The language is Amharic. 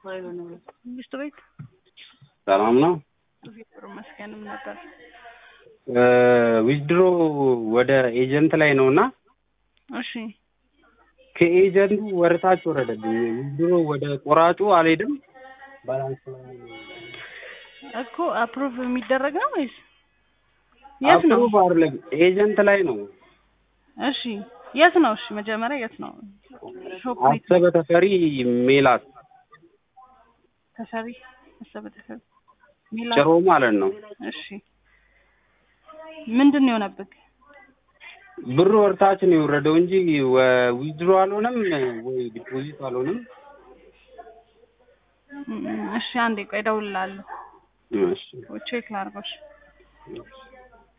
መንግስቱ ቤት ሰላም ነው። እግዚአብሔር ይመስገንም ነበር። ዊዝድሮ ወደ ኤጀንት ላይ ነው እና እሺ ከኤጀንቱ ወደታች ወረደብኝ። ዊዝድሮ ወደ ቆራጩ አልሄድም። ባላንስ ላይ እኮ አፕሩቭ የሚደረግ ነው ወይስ የት ነው? አፕሩቭ አይደለም ኤጀንት ላይ ነው። እሺ የት ነው? እሺ መጀመሪያ የት ነው? ሾፕ ቤት አሰበ ተፈሪ ሜላት ተሰሪ አሰበ ተሰሪ ሚላ ጭሮ ማለት ነው። እሺ ምንድን ነው የሆነብህ? ብሩ ወርታች ነው የወረደው እንጂ ዊዝድሮ አልሆነም ወይ ዲፖዚት አልሆነም። እም፣ እሺ አንዴ ቆይ እደውልልሃለሁ። እሺ ቼክ ላድርገው። እሺ